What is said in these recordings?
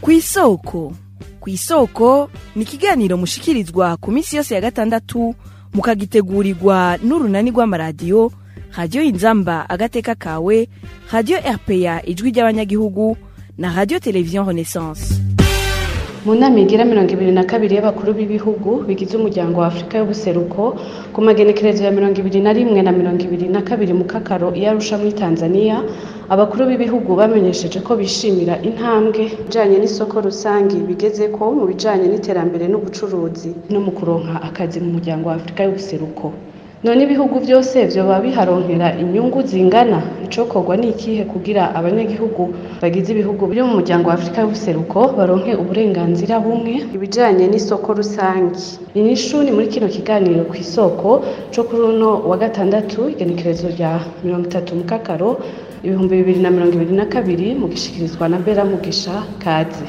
kw'isoko kw'isoko ni ikiganiro mushikirizwa ku minsi yose ya gatandatu mukagitegurirwa n'urunani rw'amaradiyo radiyo inzamba agateka kawe radiyo rpa ijwi ry'abanyagihugu na radiyo televiziyo renaissance mu nama igira mirongo ibiri na kabiri y'abakuru b'ibihugu bigize umuryango wa afurika y'ubuseruko ku magenekerezo ya mirongo ibiri na rimwe na mirongo ibiri na kabiri mu kakaro iyo arusha muri tanzania abakuru b'ibihugu bamenyesheje ko bishimira intambwe ijanye n'isoko rusange bigeze ko mu bijanye n'iterambere n'ubucuruzi no mu kuronka akazi mu muryango wa afurika y'ubuseruko none ibihugu byose vyoba biharonkera inyungu zingana icokorwa ni ikihe kugira abanyagihugu bagize ibihugu byo mu muryango wa afurika y'ubuseruko baronke uburenganzira bumwe ibijanye n'isoko rusange inyishu ni muri kino kiganiro ku isoko co kuri uno wa gatandatu igenekerezo rya mirongo itatu mu kakaro ibihumbi bibiri na mirongo ibiri na kabiri mu gishikirizwa na bera mugisha kaze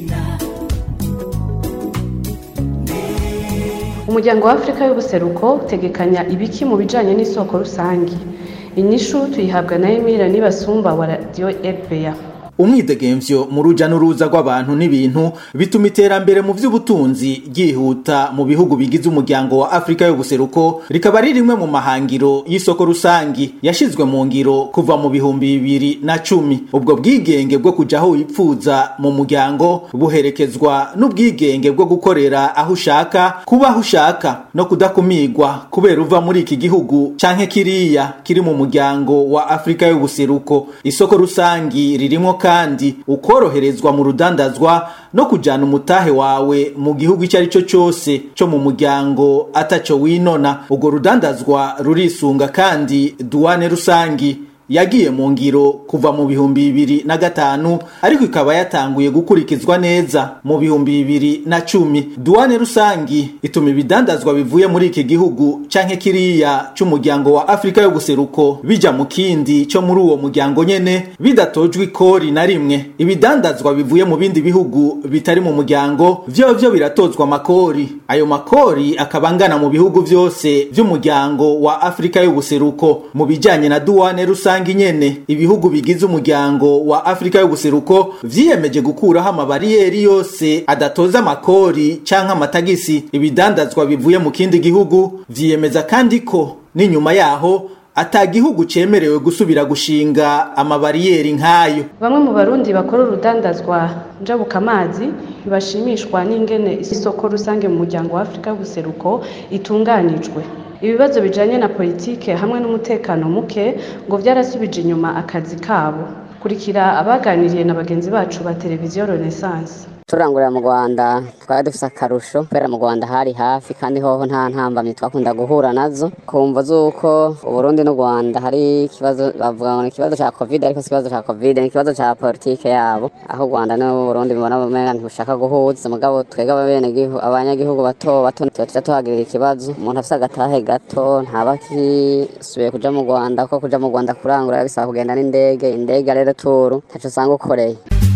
umuryango wa afurika y'ubuseruko utegekanya ibiki mu bijanye n'isoko rusange inyishu tuyihabwa na emira nibasumba wa radiyo rpa umwidegemvyo mu ruja n'uruza rw'abantu n'ibintu bituma iterambere mu vy'ubutunzi ryihuta mu bihugu bigize umuryango wa Afrika y'ubuseruko rikaba ari rimwe mu mahangiro y'isoko rusangi yashizwe mu ngiro kuva mu bihumbi bibiri na cumi ubwo bwigenge bwo kuja aho wipfuza mu muryango buherekezwa n'ubwigenge bwo gukorera aho ushaka kuba aho ushaka no kudakumigwa kubera uva muri iki gihugu canke kiriya kiri mu muryango wa Afrika y'ubuseruko isoko rusangi ririmo kandi ukoroherezwa mu rudandazwa no kujana umutahe wawe mu gihugu icyo ari cyo cyose cyo mu muryango ataco winona urwo rudandazwa rurisunga kandi duwane rusangi yagiye mu ngiro kuva mu bihumbi bibiri na gatanu ariko ikaba yatanguye gukurikizwa neza mu bihumbi bibiri na cumi duwane rusangi ituma ibidandazwa bivuye muri iki gihugu canke kiriya c'umuryango wa afurika y'ubuseruko bija mu kindi co muri uwo muryango nyene bidatojwe ikori na rimwe ibidandazwa bivuye mu bindi bihugu bitari mu muryango vyovyo biratozwa amakori ayo makori akaba angana mu bihugu vyose vy'umuryango wa afurika y'ubuseruko mu bijanye na duwane rusangi rusangi nyene ibihugu bigize umuryango wa Afrika y'ubuseruko vyiyemeje gukuraho amabariyeri yose adatoza amakori canke amatagisi ibidandazwa bivuye mu kindi gihugu vyiyemeza kandi ko n'inyuma yaho ata gihugu cemerewe gusubira gushinga amabariyeri nk'ayo bamwe mu barundi bakora urudandazwa njabukamazi ntibashimishwa n'ingene isoko rusange mu muryango wa afurika y'ubuseruko itunganijwe ibibazo bijanye na politike hamwe n'umutekano muke ngo vyarasubije inyuma akazi kabo kurikira abaganiriye na bagenzi bacu ba televiziyo renaissance turangurira mu rwanda twari dufise akarusho kubera mu rwanda hari hafi kandi hoho nta ntambamyi twakunda guhura nazo kumva z'uko uburundi n'u rwanda hari ikibazo bavuga ngo ni ikibazo ca covid ariko si ikibazo ca covid ni ikibazo ca politike yabo aho u rwanda n'uburundi bibona bumenga ntibushaka guhuza mugabo twebwe abenegihugu abanyagihugu bato bato tuba tuja tuhagirira ikibazo umuntu afise agatahe gato ntaba akisubiye kuja mu rwanda kuko kuja mu rwanda kurangura bisaba kugenda n'indege indege rero turu ntaco usanga ukoreye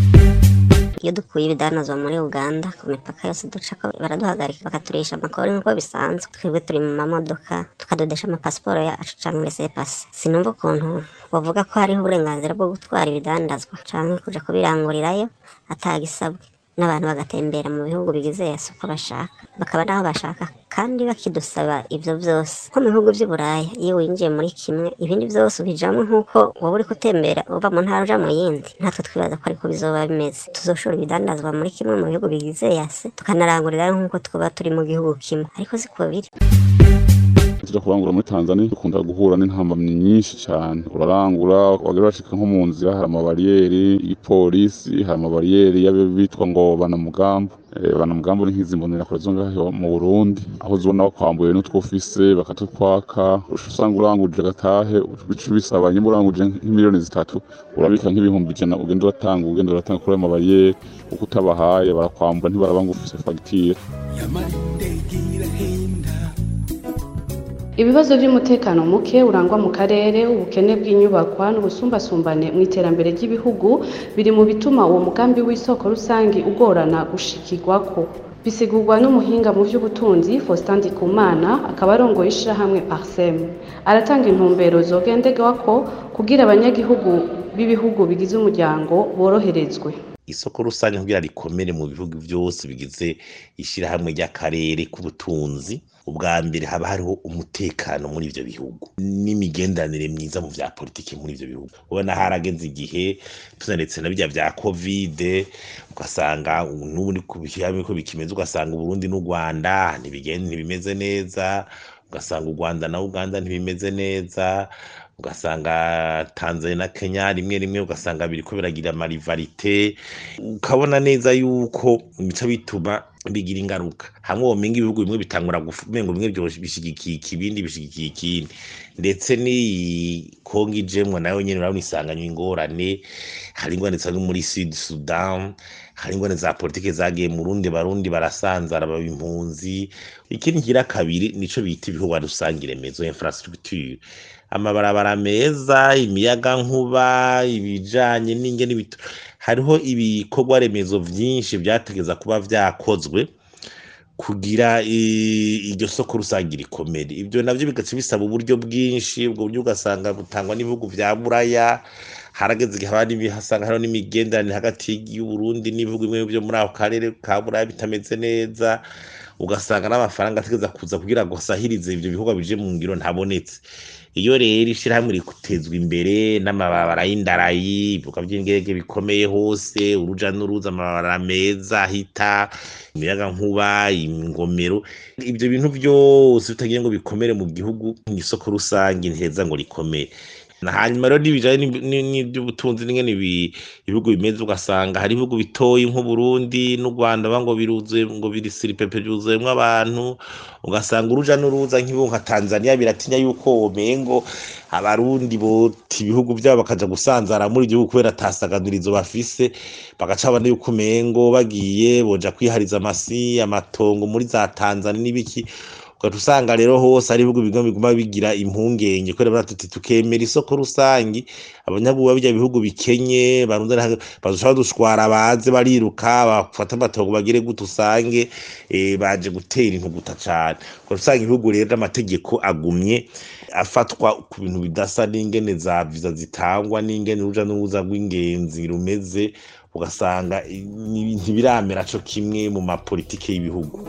iyo dukuye ibidanazwa muri uganda ku mipaka yose ducako baraduhagarika bakaturisha amakori nk'uko bisanzwe twebwe turi mu mamodoka tukadodesha amapasiporo yacu canke resepasi sinumva ukuntu bavuga ko hariho uburenganzira bwo gutwara ibidandazwa canke kuja kubirangurirayo atagisabwe n'abantu bagatembera mu bihugu bigize yesu uko bashaka bakaba naho bashaka kandi bakidusaba ivyo vyose nko mu bihugu vy'i buraya iyo winjiye muri kimwe ibindi vyose ubijamwo nk'uko woba uriko utembera uva mu ntara uja mu yindi natwe twibaza ko ariko bizoba bimeze tuzoshora ibidandazwa muri kimwe mu bihugu bigize yase tukanarangurirayo nk'uko twaba turi mu gihugu kimwe ariko siko biri tuja kurangura muri Tanzania dukunda guhura n'intambamyi nyinshi cyane urarangura wagera bashika nko mu nzira hari amabariyeri y'ipolisi hari amabariyeri y'abitwa ngo banamugambo banamugambo ni nk'izi mbonerakure zo ngaho mu Burundi aho uzibona bakwambuye n'utwo ufise bakatutwaka usanga uranguje agatahe bica bisaba nyimba uranguje nk'imiliyoni zitatu urabika nk'ibihumbi ijana ugenda uratanga ugenda uratanga kuri ayo mabariyeri uko utabahaye barakwambura ntibaraba ngo ufise fagitire ibibazo by'umutekano muke urangwa mu karere ubukene bw'inyubakwa n'ubusumbasumbane mu iterambere ry'ibihugu biri mu bituma uwo mugambi w'isoko rusange ugorana gushikirwako bisigurwa n'umuhinga mu by'ubutunzi Faustin Ndikumana akaba arongoye ishirahamwe Parsem aratanga intumbero zogenderwako kugira abanyagihugu b'ibihugu bigize umuryango boroherezwe isoko rusange kugira rikomere mu bihugu byose bigize ishyirahamwe ry'akarere k'ubutunzi ubwa mbere haba hariho umutekano muri ivyo bihugu n'imigenderanire myiza mu vya politiki muri ivyo bihugu ubona harageze igihe tunaretse na bijya vya kovide ugasanga n'ubu ni ku bihamwe ko bikimeze ugasanga uburundi n'u rwanda ntibigenda ntibimeze neza ugasanga u rwanda na uganda ntibimeze neza ugasanga tanzania na kenya rimwe rimwe ugasanga biriko biragira amarivarite ukabona neza yuko bica bituma bigira ingaruka hamwe womenga ibihugu bimwe bitangura gumenga bimwe byose bishigikiye ikibindi bishigikiye ikindi ndetse n'iyi kongo ijemwo nayo nyene urabona isanganywe ingorane hari ingorane zisa muri sud sudan hari ingorane za politike zagiye mu rundi barundi barasanzara baba impunzi ikindi kigira kabiri nico bita ibikorwa rusange remezo infrastructure amabarabara meza imiyaga nkuba ibijanye n'ingene bitu hariho ibikorwa remezo vyinshi vyategeza kuba vyakozwe kugira iryo soko rusange rikomere ibyo navyo bigaca bisaba uburyo bwinshi ubwo buryo ugasanga butangwa n'ibihugu vya buraya harageze igihe abandi hasanga hariho n'imigenderanire hagati y'uburundi n'ibihugu bimwe byo muri ako karere ka buraya bitameze neza ugasanga n'amafaranga ategeza kuza kugira ngo asahirize ivyo bikorwa bije mu ngiro ntabonetse iyo rero ishirahamwe rikutezwa imbere n'amabarabara y'indarayi ibibuga vy'indege bikomeye hose uruja n'uruza amabarabara meza ahita imiyaga nkuba ingomero ivyo bintu vyose bitagiye ngo bikomere mu gihugu isoko rusange ntiheza ngo rikomere hanyuma rero n'ibijanye n'ivy'ubutunzi n'ingene ibihugu bimeze ugasanga hari ibihugu bitoyi nk'uburundi n'u rwanda ba ngo biruzuye ngo birisiripepe byuzuyemwo abantu ugasanga uruja n'uruza nk'ibihugu nka tanzania biratinya yuko womengo abarundi bota ibihugu vyabo bakaja gusanzara muri igihugu kubera atasaganirizo bafise bagaca babona yuko umengo bagiye boja kwihariza amasi amatongo muri za tanzania n'ibiki ugaca usanga rero hose ari ibihugu bimwe biguma bigira impungenge kubera baravuga tuti tukemera isoko rusangi abanyagihugu b'ibyo bihugu bikenye barunze bazoca badushwara baze bariruka bafata amatongo bagire gute usange baje gutera intuguta cane ugaca usanga ibihugu rero amategeko agumye afatwa ku bintu bidasa n'ingene za viza zitangwa n'ingene uruja n'uruza rw'ingenzi rumeze ugasanga ntibiramera co kimwe mu mapolitike y'ibihugu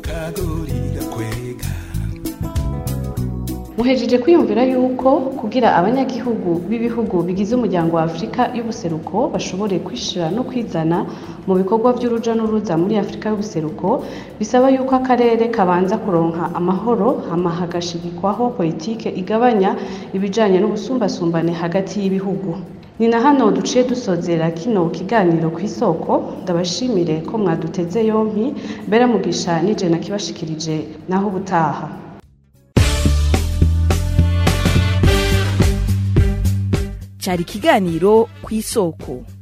muhejeje kwiyumvira yuko kugira abanyagihugu b'ibihugu bigize umuryango wa afurika y'ubuseruko bashobore kwishira no kwizana mu bikorwa by'uruja n'uruza muri afurika y'ubuseruko bisaba yuko akarere kabanza kuronka amahoro hama hagashigikwaho politike igabanya ibijanye n'ubusumbasumbane hagati y'ibihugu ni na hano duciye dusozera kino kiganiro ku isoko ndabashimire ko mwaduteze yompi mbere mugisha nije nakibashikirije naho ubutaha cyari ikiganiro ku isoko